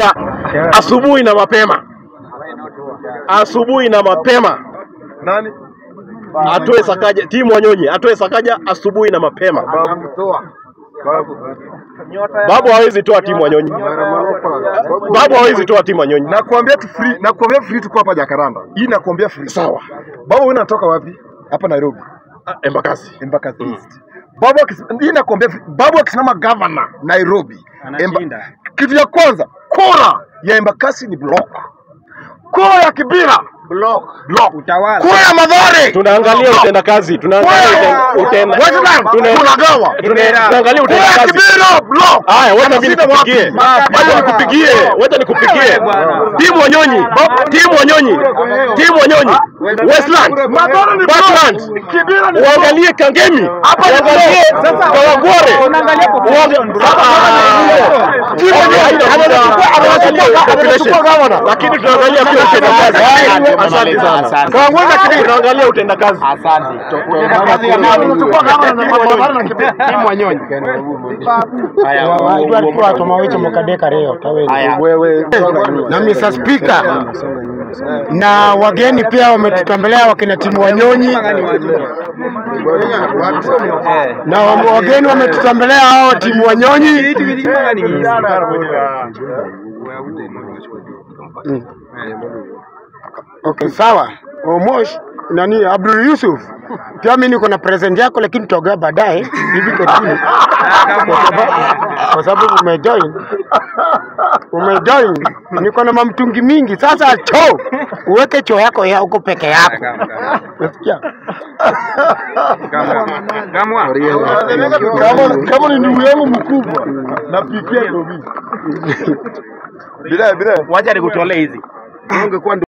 asubuhi na mapema, asubuhi na mapema Nani? atoe Sakaja, timu Wanyonyi atoe Sakaja asubuhi na mapema. Babu. Babu hawezi toa timu Wanyonyi, Babu hawezi toa timu Wanyonyi. Nakuambia tu free, nakuambia free tuko hapa Jakaranda. Hii nakuambia free. Sawa, Babu wewe unatoka wapi? Hapa Nairobi. Ah, Embakasi Embakasi East. Babu akis- hii nakuambia free. Babu akisimama governor Nairobi. Emba, kitu ya kwanza kura ya Embakasi ni block. Kura ya Kibira block. Block. Utawala. Kura ya Madhare tunaangalia utendakazi, tunaangalia uten- utenda- Westland tuna- tunagawa. tuna- tunaangalia Kura ya utendakazi. Kibira block. Haya, wacha mimi Anashinda nikupigie, wapi? wacha nikupigie, wacha nikupigie. Timu Wanyonyi, timu Wanyonyi, timu Wanyonyi, Westland, Madhare ni Parkland, block. Kibira ni uangalie Kangemi, uangalie Kawangware, lakini tunaangalia pia utendakazi. Asante sana. Kawangware na Kibira tunaangalia utendakazi. Timu Wanyonyi. walikuwa tomawicho mukadeka leo tawezi na Mr. Speaker na wageni pia wametutembelea wakina timu Wanyonyi na wa- wageni wametutembelea hao timu Wanyonyi. Mm. Okay, sawa. Omosh nani Abdul Yusuf, pia mimi niko na present yako, lakini tutaongea baadaye hivi karibuni, kwa sababu kwa sababu umejoin umejoin, niko na mamtungi mingi. Sasa choo uweke choo yako ya huko peke yako, unasikia? Gamwa. Kama kama ni ndugu yangu mkubwa napikia ndio mimi. Bila bila Wacha nikutolee hizi.